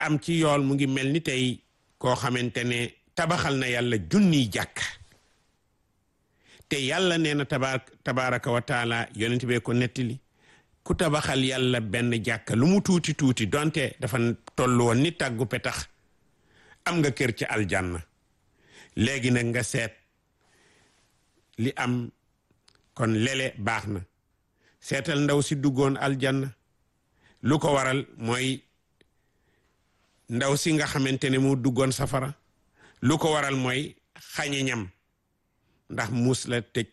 am ci yool mu ngi mel ni tey koo xamante ne tabaxal na yàlla junniy jàkk te yàlla nee na taba tabaraka wa taala yonent bee ko nettali ku tabaxal yàlla benn jàkka lu mu tuuti tuuti donte dafa toll woon ni tàggu petax am nga kër ci aljanna léegi nag nga seet li am kon lele baax na seetal ndaw si duggoon aljanna lu ko waral mooy ndaw si nga xamante ne mu duggoon safara lu ko waral mooy xañe ñam ndax muus la tëj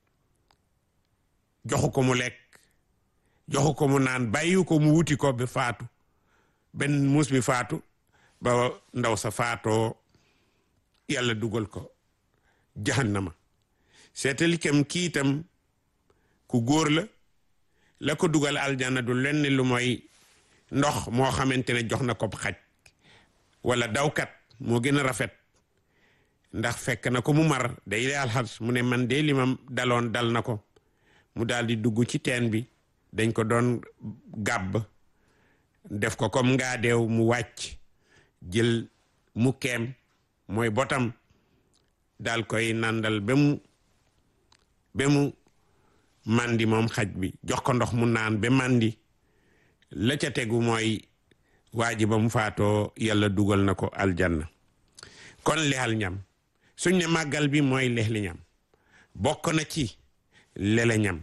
joxu ko mu lekk joxu ko mu naan bàyyi ko mu wuti ko bi faatu benn muus bi faatu ba ndaw sa faatoo yàlla dugal ko jahannama seetali kam kii itam ku góor la la ko dugal aljanna du lenn lu mooy ndox moo xamante ne jox na ko xaj wala dawkat moo gën a rafet ndax fekk na ko mu mar day daal xas mu ne man de li ma daloon dal na ko mu daal di dugg ci teen bi dañ ko doon gàbb def ko comme ngaa deew mu wàcc jël mu keem mooy botam daal koy nandal ba mu ba mu mandi moom xaj bi jox ko ndox mu naan ba mandi la ca tegu mooy waa ji ba mu faatoo yàlla dugal na ko aljanna kon lexal ñam suñ ne màggal bi mooy lexli ñam bokk na ci lele ñam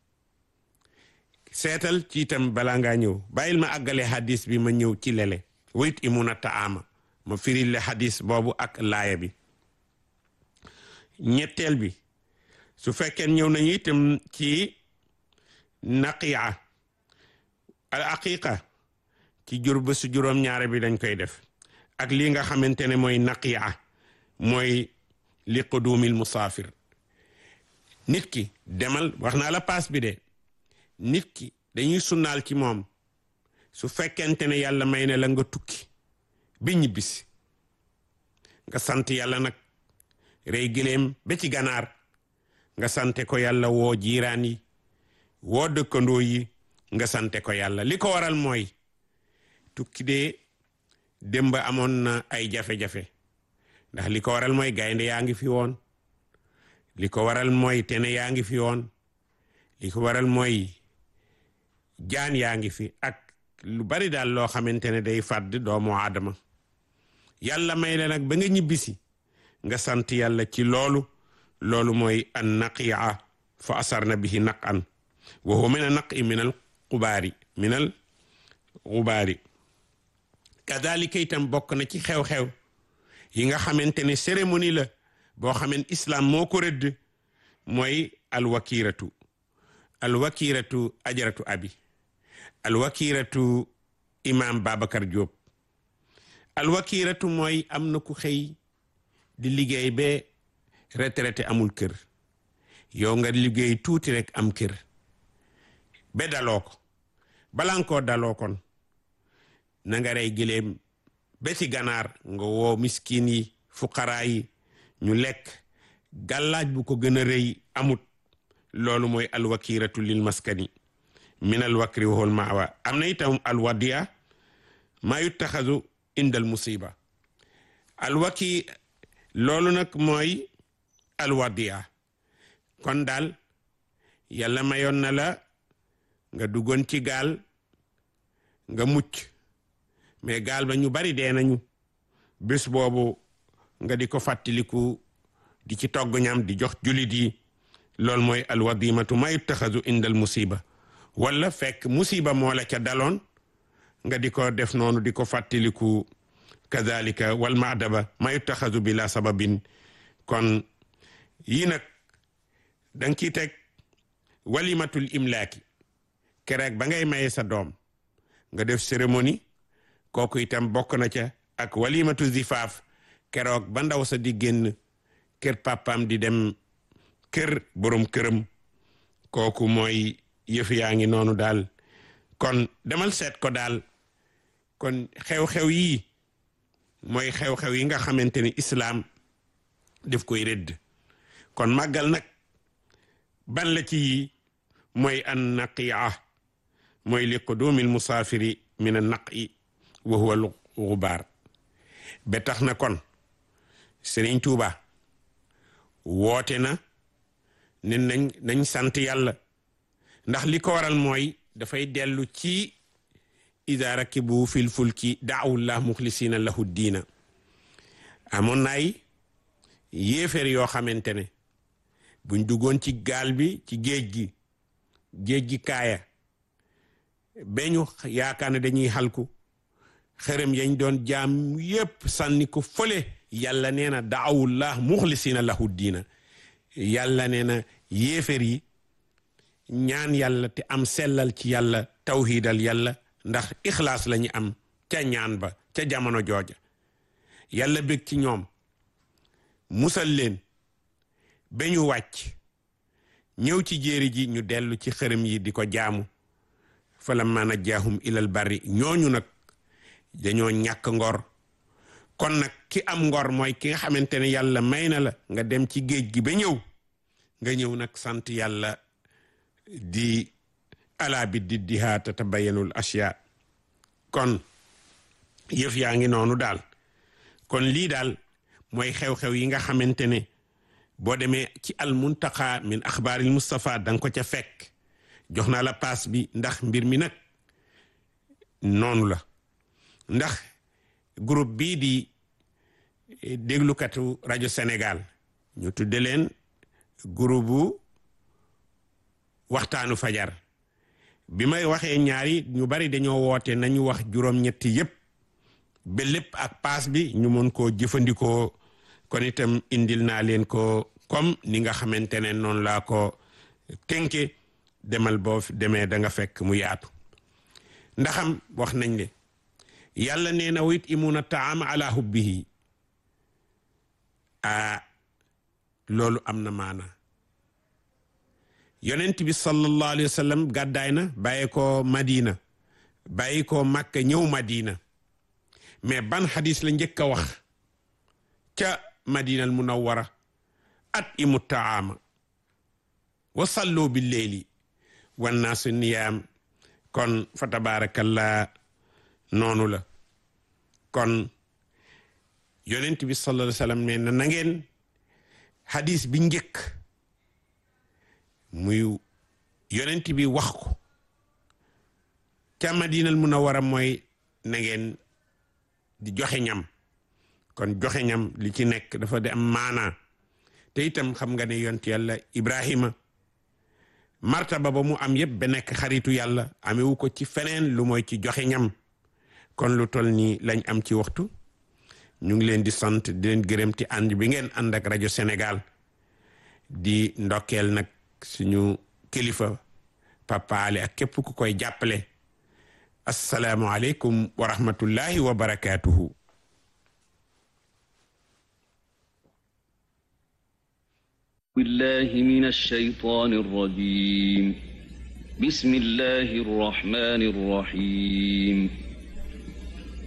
seetal ci itam balaa ngaa ñëw bàyyil ma àggale hadis bi ma ñëw ci lele wayit imuna taama ma firil le hadis boobu ak laaya bi ñetteel bi su fekkee ñëw nañu itam ci naqiya al aqiqa ci jur ba su juróom ñaare bi dañ koy def ak lii nga xamante ne mooy naqiya mooy li qudumil musaafir nit ki demal wax naa la paas bi de nit ki dañuy sunnaal ci moom su fekkente ne yàlla may ne la nga tukki bi ñibbisi nga sant yàlla nag rey gileem ba ci ganaar nga sante ko yàlla woo jiiraan yi woo dëkkandoo yi nga sante ko yàlla li ko waral mooy tukki de démb amoon na ay jafe-jafe ndax li ko waral mooy gaynde yaa ngi fi woon li ko waral mooy tene yaa ngi fi woon li ko waral mooy jaan yaa ngi fi ak lu bari daal loo xamante ne day fàdd doomu aadama yàlla may la nag ba nga ñibbisi nga sant yàlla ci loolu loolu mooy an naqiya fa asarna bihi naqan wa huwa min a naqi min al xubaari min al xubaari kadalika itam bokk na ci xew-xew yi nga xamante ne cérémonie la boo xamen islam moo ko rëdd mooy alwakiratu alwakiratu ajaratu abi alwakiratu imam Babacar Diop alwakiratu mooy am na ku xëy di liggéey ba retraité amul kër yow nga liggéey tuuti rek am kër ba daloo ko balaa nga koo daloo kon na nga rey gileem ba ci ganaar nga woo miskin yi fuqaraa yi ñu lekk gàllaaj bu ko gën a rëy amut loolu mooy alwakiratu lil maskani min alwakri wahul maawa am na itam alwadiya maa yuttaxasu indal musiba alwaki loolu nag mooy alwadiya kon daal yàlla mayoon na la nga duggoon ci gaal nga mucc mais gaal ba ñu bari dee nañu bés boobu nga di ko fàttaliku di ci togg ñam di jox julit yi loolu mooy alwadimatu ma yuttaxasu indal musiba wala fekk musiba moo la ca daloon nga di ko def noonu di ko fàttaliku kazalika wal maadaba ma yuttaxasu bila sababin kon yii nag danga ciy teg walimatul imlaaki kereeg ba ngay maye sa doom nga def cérémonie kooku itam bokk na ca ak walimatu zifaaf keroog ba ndaw sa di génn kër papaam di dem kër borom këram kooku mooy yëf yaa ngi noonu daal kon demal seet ko daal kon xew-xew yii mooy xew-xew yi nga xamante ni islaam def koy rëdd kon màggal nag ban la ci yii mooy an naqiya mooy li qudumil musaafiri min an naqi wa huwa xubaar ba tax na kon Sëriñ Tuuba woote na ne nañ nañ sant yàlla ndax li ko waral mooy dafay dellu ci ida rakibu fil fulki daawullah muxlisina lahu diina amoon naay yéeféer yoo xamante ne buñ duggoon ci gaal bi ci géej gi géej gi kaaya beñu yaakaar ne dañuy xalku xërëm yañ doon jaam yépp sànni ko fële yàlla nee na daawullah muxlisina lahu diina yàlla nee na yéeféer yi ñaan yàlla te am sellal ci yàlla tawhidal yàlla ndax ixlaas lañu am ca ñaan ba ca jamono jooja yàlla bég ci ñoom musal leen ba ñu wàcc ñëw ci jéeri ji ñu dellu ci xërëm yi di ko jaamu fa lamma najjaahum ilal barri ñooñu nag dañoo ñàkk ngor kon nag ki am ngor mooy ki nga xamante ne yàlla may na la nga dem ci géej gi ba ñëw nga ñëw nag sant yàlla di ala bi di dihaa tatabayanul asya kon yëf yaa ngi noonu daal kon lii daal mooy xew-xew yi nga xamante ne boo demee ci al muntaqa min axbaaril Mustafa da nga ko ca fekk jox naa la paas bi ndax mbir mi nag noonu la ndax groupe bii di déglukatu rajo Sénégal ñu tudde leen groupe bu waxtaanu fajar bi may waxee ñaari ñu bari dañoo woote nañu wax juróom-ñetti yépp ba lépp ak paas bi ñu mën koo jëfandikoo kon itam indil naa leen ko comme ni nga xamante ne noonu laa ko tënke demal boo demee da nga fekk mu yaatu ndaxam wax nañ ne yàlla nee na wit imuna taam ala hubbihi a loolu am na maana yonent bi sallallahu alayhi wa sallam gàddaay na bàyyi ko madina bàyyi ko makka ñëw madina mais ban xadis la njëkk a wax ca madina al munawwara at imu taama wa sallu bi leeli wannaasu niyaam kon fa tabarakallah noonu la kon yonent bi sallallahu alayhi wa sallam ne na ngeen xadis bi njëkk muy yonent bi wax ko ca madinal munawwara mooy na ngeen di joxe ñam kon joxe ñam li ci nekk dafa di am maanaa te itam xam nga ne yont yàlla ibrahima martaba ba mu am yëpp ba nekk xaritu yàlla amewu ko ci feneen lu mooy ci joxe ñam kon lu tol nii lañ am ci waxtu ñu ngi leen di sant di leen gërëm ti ànd bi ngeen ànd ak rajo Sénégal di ndokkeel nag suñu kilifa papaale ak képp ku koy jàppale asalaamualeykum wa rahmatullahi wa barakaatuhu بالله من الشيطان الرجيم بسم الله الرحمن الرحيم